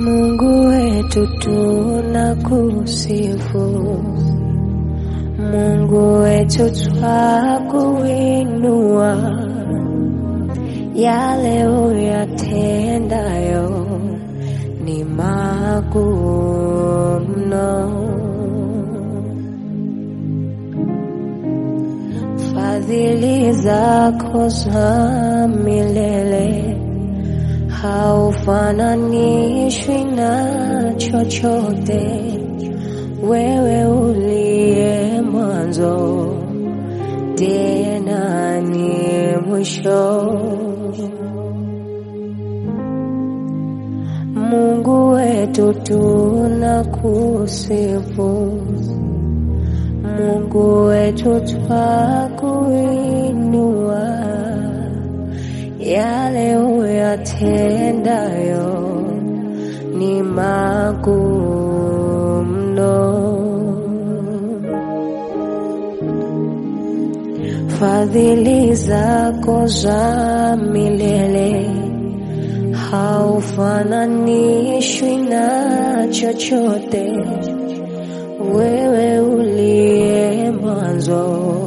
Mungu wetu tunakusifu, Mungu wetu twakuinua, yale uyatendayo ni makuu mno. Fadhili zako za milele haufananishwi na chochote, wewe uliye mwanzo tena ni mwisho. Mungu wetu tunakusifu, Mungu wetu twakuinua, yale uyatendayo ni makuu mno. Fadhili zako za milele haufananishwi na chochote, wewe uliye mwanzo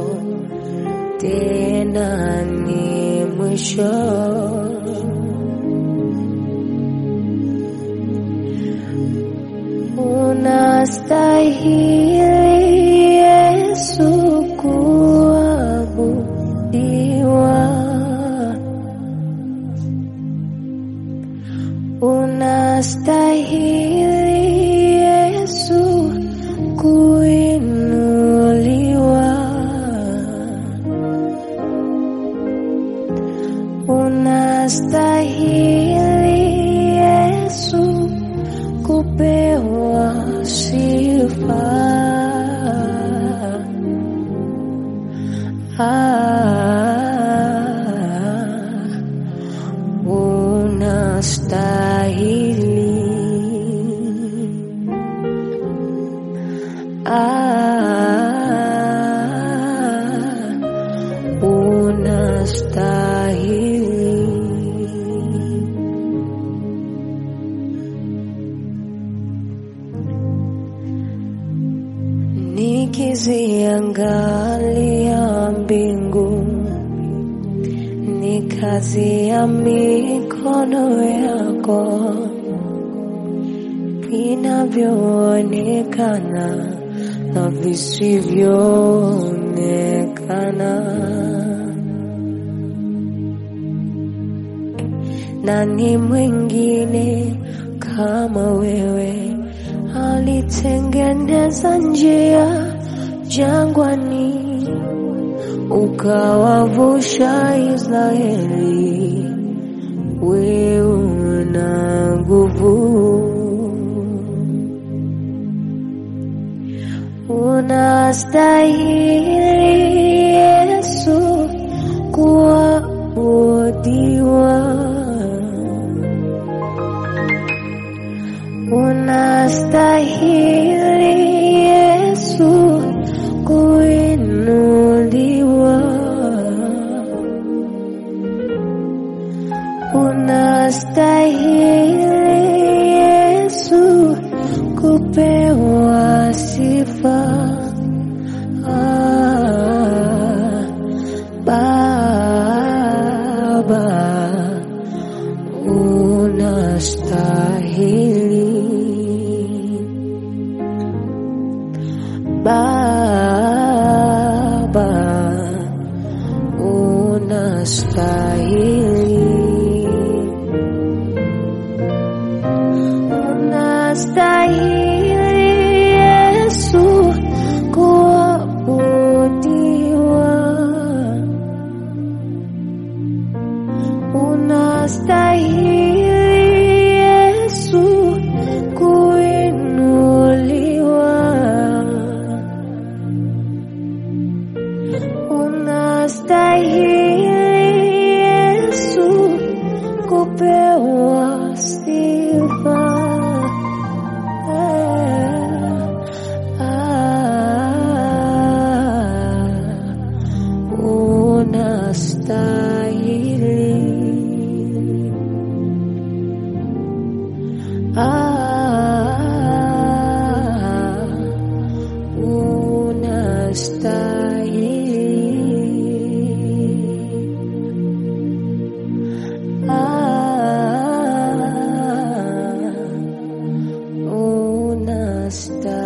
tena ni mwisho. Unastahili Yesu kuabudiwa. Unastahili Yesu kuinuliwa. Unastahili Yesu kupewa sifa. Ah, unastahili. Ah, unastahili. Nikiziangalia mbingu, ni kazi ya mikono yako, vinavyoonekana na visivyoonekana. Nani mwingine kama wewe alitengeneza njia jangwani, ukawavusha Israeli. Wewe una nguvu, unastahili Yesu kuabudiwa. Unastahili Yesu kuinuliwa. Unastahili Yesu kupewa sifa. Ah, Baba unastahili. Baba unastahili. Unastahili Yesu kuabudiwa. Unastahili Yesu kuinuliwa. Unastahili Yesu kupewa sifa. unastahili. Ah, unastahili.